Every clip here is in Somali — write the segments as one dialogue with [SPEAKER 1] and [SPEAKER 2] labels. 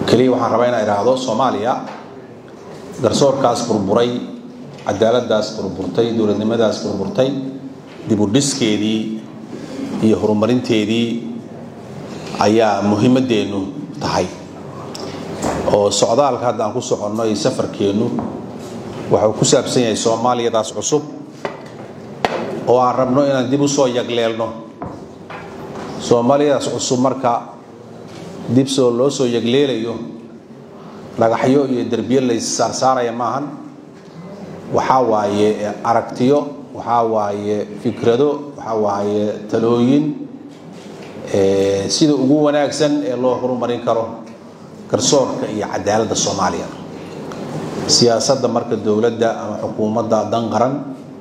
[SPEAKER 1] keliya waxaan rabaa inaan idhaahdo soomaaliya garsoorkaas burburay cadaaladdaas burburtay dowladnimadaas burburtay dib u dhiskeedii iyo horumarinteedii ayaa muhiimaddeennu tahay oo socdaalka hadda aan ku soconno iyo safarkeennu waxuu ku saabsan yahay soomaaliyadaas cusub oo aan rabno inaan dib u soo yagleelno soomaaliyadaas cusub marka dib soo loo soo yagleelayo dhagaxyo iyo derbiyo lays saarsaaraya maahan waxaa waaye aragtiyo waxaa waaye fikrado waxaa waaye talooyin sida ugu wanaagsan ee loo horumarin karo garsoorka iyo cadaaladda soomaaliya siyaasadda marka dowladda ama xukuumadda dan qaran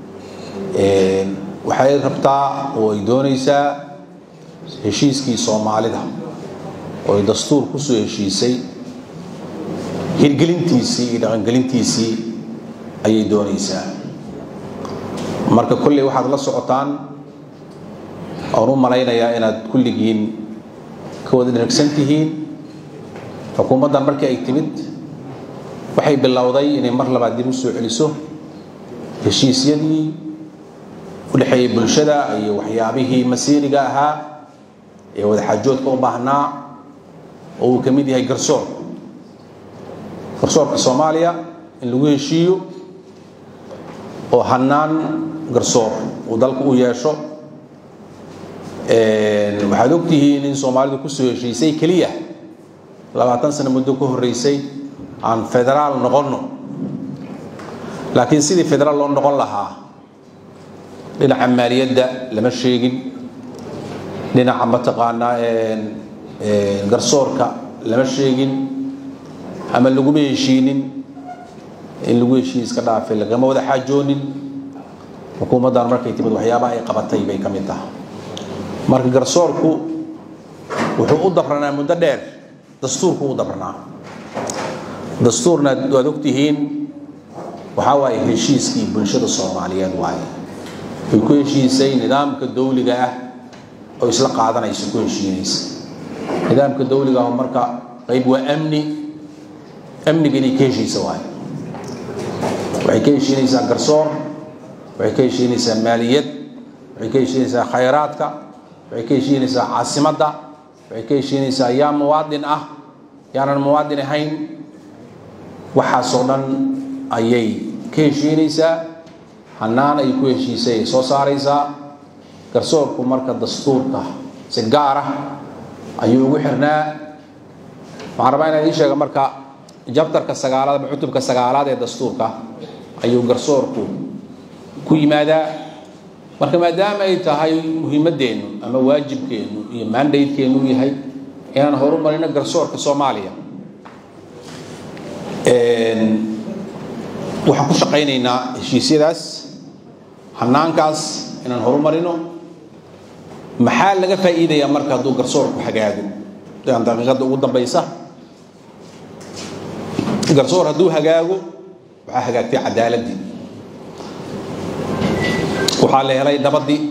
[SPEAKER 1] waxay rabtaa oo ay doonaysaa heshiiskii soomaalida oo ay dastuur kusoo heshiisay hirgelintiisii iyo dhaqangelintiisii ayay doonaysaa marka kolley waxaad la socotaan oon u malaynayaa inaad kulligiin ka wada dheragsan tihiin xukuumaddan markii ay timid waxay bilowday inay mar labaad dib u soo celiso heshiisyadii u dhexeeyey bulshada iyo waxyaabihii masiiriga ahaa ee wadaxaajoodka u baahnaa oo uu ka mid yahay garsoorka garsoorka soomaaliya in lagu heshiiyo oo hannaan garsoor uu dalka u yeesho waxaad ogtihiin in soomaalidu kusoo heshiisay keliya labaatan sano muddo ka horreysay aan federaal noqonno laakiin sidii federaal loo noqon lahaa dhinaca maaliyadda lama sheegin dhinaca mataqaanaa garsoorka lama sheegin ama laguma heshiinin in lagu heshiis iska dhaafay lagama wada xaajoonin xukuumaddan markay timid waxyaabaha ay qabatay bay ka mid tahay marka garsoorku wuxuu u dabranaa muddo dheer dastuurku u dabranaa dastuurna waad ogtihiin waxaa waaye heshiiskii bulshada soomaaliyeed waaye way ku heshiisay nidaamka dawliga ah oo isla qaadanaysa ku heshiinaysa nidaamka dawliga ah marka qayb waa amni amniga inay ka heshiisa waaye waxay ka heshiinaysaa garsoor waxay ka heshiinaysaa maaliyad waxay ka heshiinaysaa khayraadka waxay ka heshiinaysaa caasimadda waxay ka heshiinaysaa yaa muwaadin ah yaanan muwaadin ahayn waxaasoo dhan ayay ka heshiinaysaa hannaan ay ku heshiisay ay soo saaraysaa garsoorku marka dastuurka si gaar ah ayuu ugu xirnaa waxaan rabaa inaan ii sheega marka jabtarka sagaalaad ama cutubka sagaalaad ee dastuurka ayuu garsoorku ku yimaadaa marka maadaama ay tahay muhiimaddeennu ama waajibkeennu iyo mandaydkeennu u yahay inaan horumarino garsoorka soomaaliya waxaan ku shaqaynaynaa heshiisyadaas hanaankaas inaan horumarino maxaa laga faa'iidayaa marka hadduu garsoorku hagaago aan daqiiqadda ugu dambaysa garsoor hadduu hagaago waxaa hagaagtay cadaaladdii waxaa la helay nabaddii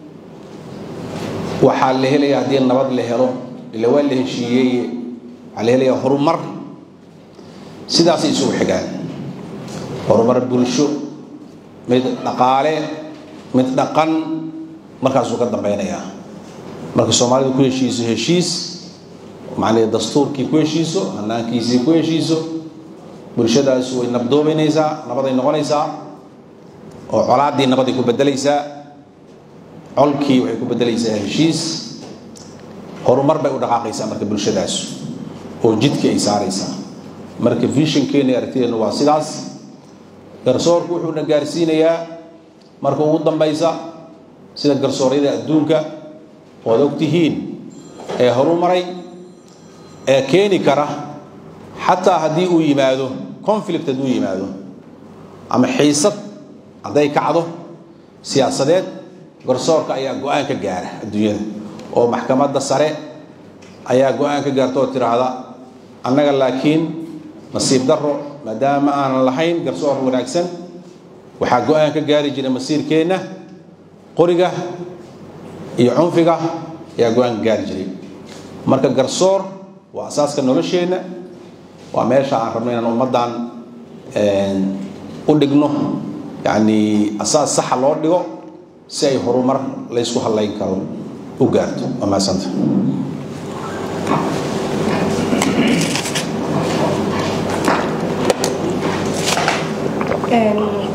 [SPEAKER 1] waxaa la helaya haddii nabad la helo ila waa la heshiiyey waxaa la helayaa horumar sidaasay isugu xigaan horumar bulsho mid dhaqaale mid dhaqan markaasuu ka dambeynayaa marka soomaalidu ku heshiiso heshiis macnaheed dastuurkii ku heshiiso hanaankiisii ku heshiiso bulshadaas way nabdoobaynaysaa nabaday noqonaysaa oo colaaddii nabaday ku bedelaysaa colkii waxay ku bedelaysaa heshiis horumar bay u dhaqaaqaysaa marka bulshadaas oo jidkii ay saaraysaa marka vishinkeena aragtideennu waa sidaas garsoorku wuxuuna gaarsiinayaa marka ugu dambaysa sida garsooryada adduunka oad og tihiin ee horumaray ee keeni kara xataa haddii uu yimaado conflict hadduu yimaado ama xiisad hadday kacdo siyaasadeed garsoorka ayaa go-aan ka gaara adduunyada oo maxkamadda sare ayaa go-aan ka gaarta oo tidhaahda annaga laakiin nasiib daro maadaama aanan lahayn garsoor wanaagsan waxaa go-aan ka gaari jira masiirkeenna qoriga iyo cunfiga ayaa go-aan ka gaari jiray marka garsoor waa asaaska nolosheenna waa meesha aan rabno inaan ummaddan u dhigno yani asaas saxa loo dhigo si ay horumar laysku hadlayn karo u gaarto waa mahadsanta
[SPEAKER 2] Een,